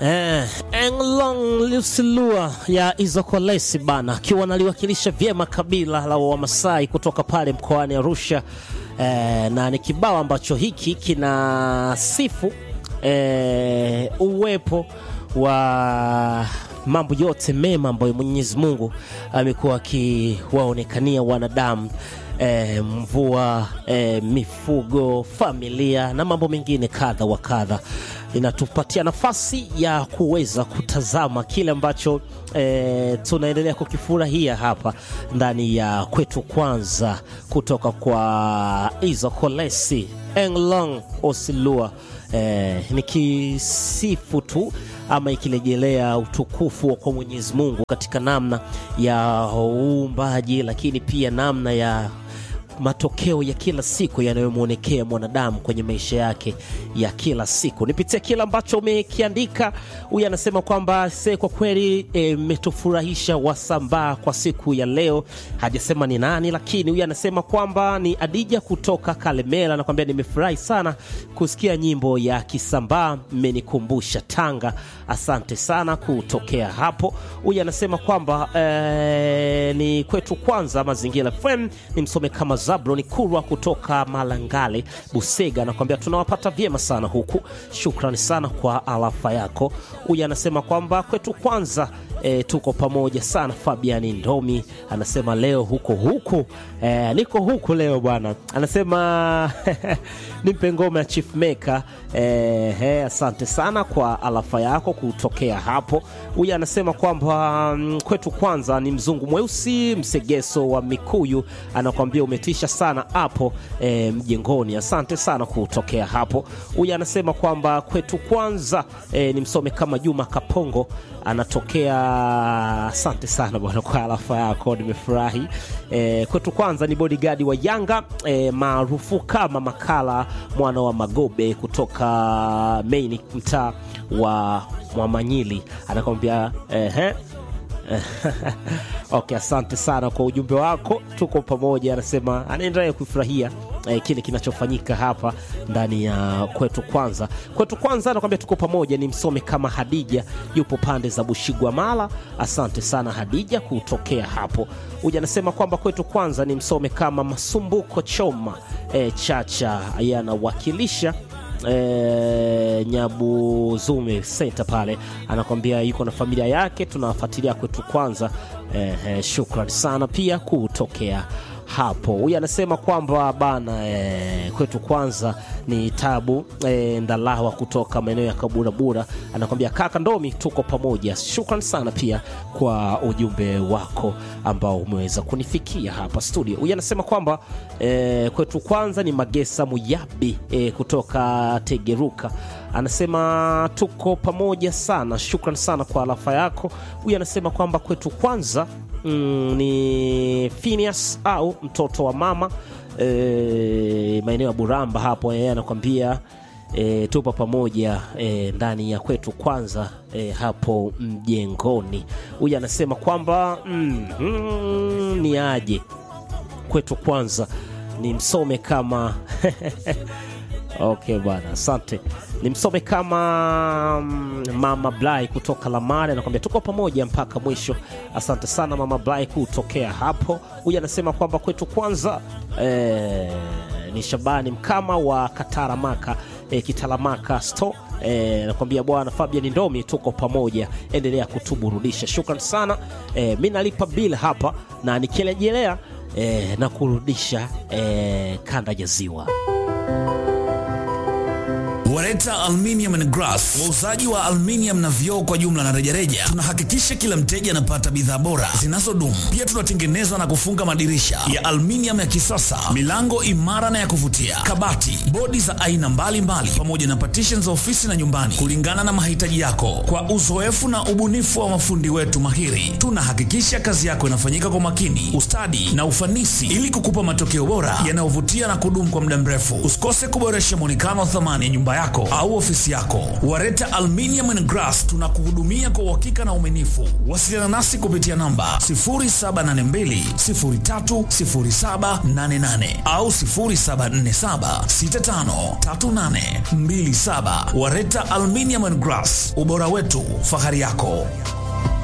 Eh, Englong Lusilua ya Izokolesi bana akiwa analiwakilisha vyema kabila la Wamasai kutoka pale mkoani Arusha eh, na ni kibao ambacho hiki kina sifu eh, uwepo wa mambo yote mema ambayo Mwenyezi Mungu amekuwa akiwaonekania wanadamu e, mvua e, mifugo, familia na mambo mengine kadha wa kadha. Inatupatia nafasi ya kuweza kutazama kile ambacho e, tunaendelea kukifurahia hapa ndani ya kwetu kwanza kutoka kwa Izokolesi Englong Osilua eh, nikisifu tu ama ikirejelea utukufu kwa Mwenyezi Mungu katika namna ya uumbaji, lakini pia namna ya matokeo ya kila siku yanayomwonekea mwanadamu kwenye maisha yake ya kila siku. Nipitia kile ambacho umekiandika. Huyu anasema kwamba se, kwa kweli mmetufurahisha e, wasambaa kwa siku ya leo. Hajasema ni nani, lakini huyu anasema kwamba ni Adija kutoka Kalemela, anakwambia nimefurahi sana kusikia nyimbo ya Kisambaa, mmenikumbusha Tanga. Asante sana kutokea hapo. Huyu anasema kwamba e, ni kwetu kwanza Mazingira FM, ni msome kama Zabloni Kurwa kutoka Malangale Busega, anakuambia tunawapata vyema sana huku. Shukrani sana kwa alafa yako. Huyu anasema kwamba kwetu kwanza E, tuko pamoja sana. Fabiani Ndomi anasema leo huko huku e, niko huku leo bwana, anasema nimpe ngoma ya Chief Maker e, he, asante sana kwa alafa yako kutokea hapo. Huyu anasema kwamba kwetu kwanza ni mzungu mweusi msegeso wa Mikuyu, anakwambia umetisha sana hapo e, mjengoni. Asante sana kutokea hapo. Huyu anasema kwamba kwetu kwanza e, ni msome kama Juma Kapongo anatokea Asante sana bwana kwa alafa yako, nimefurahi. E, kwetu kwanza ni bodyguard wa Yanga e, maarufu kama Makala mwana wa Magobe kutoka Maini, mtaa wa Mwamanyili, anakwambia ehe Okay, asante sana kwa ujumbe wako, tuko pamoja. Anasema anaendelea kufurahia eh, kile kinachofanyika hapa ndani ya kwetu kwanza. Kwetu kwanza anakwambia tuko pamoja, ni msome kama Hadija, yupo pande za Bushigwa Mala. Asante sana Hadija kutokea hapo. Huja anasema kwamba kwetu kwanza ni msome kama Masumbuko Choma eh, Chacha yanawakilisha E, Nyabuzume senta pale, anakwambia yuko na familia yake, tunawafuatilia kwetu kwanza. E, e, shukrani sana pia kutokea hapo. Huyu anasema kwamba bana e, kwetu kwanza ni tabu e, Ndalawa kutoka maeneo ya Kaburabura, anakwambia kaka Ndomi, tuko pamoja. Shukran sana pia kwa ujumbe wako ambao umeweza kunifikia hapa studio. Huyu anasema kwamba e, kwetu kwanza ni Magesa Muyabi e, kutoka Tegeruka, anasema tuko pamoja sana. Shukran sana kwa alafa yako. Huyu anasema kwamba kwetu kwanza Mm, ni Phineas au mtoto wa mama e, maeneo ya Buramba hapo. Yeye anakwambia e, tupo pamoja e, ndani ya kwetu kwanza e, hapo mjengoni. Huyu anasema kwamba mm, mm, ni aje kwetu kwanza ni msome kama okay bwana, asante nimsome kama Mama Blai kutoka Lamare, anakwambia tuko pamoja mpaka mwisho. Asante sana Mama Blai kutokea hapo. Huyu anasema kwamba kwetu kwanza eh, ni Shabani Mkama wa Kataramaka eh, Kitalamaka sto eh, nakwambia bwana Fabian Ndomi, tuko pamoja, endelea kutuburudisha. Shukran sana eh, mi nalipa bill hapa na nikirejelea eh, na kurudisha eh, kanda ya ziwa Wareta Aluminium and Glass, wauzaji wa aluminium na vioo kwa jumla na rejareja. Tunahakikisha kila mteja anapata bidhaa bora zinazodumu. Pia tunatengeneza na kufunga madirisha ya aluminium ya kisasa, milango imara na ya kuvutia, kabati, bodi za aina mbalimbali, pamoja na partition za ofisi na nyumbani, kulingana na mahitaji yako. Kwa uzoefu na ubunifu wa mafundi wetu mahiri, tunahakikisha kazi yako inafanyika kwa makini, ustadi na ufanisi, ili kukupa matokeo bora yanayovutia na kudumu kwa muda mrefu. Usikose kuboresha muonekano wa thamani ya nyumba yako au ofisi yako. Wareta Aluminium and Glass tunakuhudumia kwa uhakika na uaminifu. Wasiliana nasi kupitia namba 0782030788 au 0747653827. Wareta Aluminium and Glass, ubora wetu, fahari yako.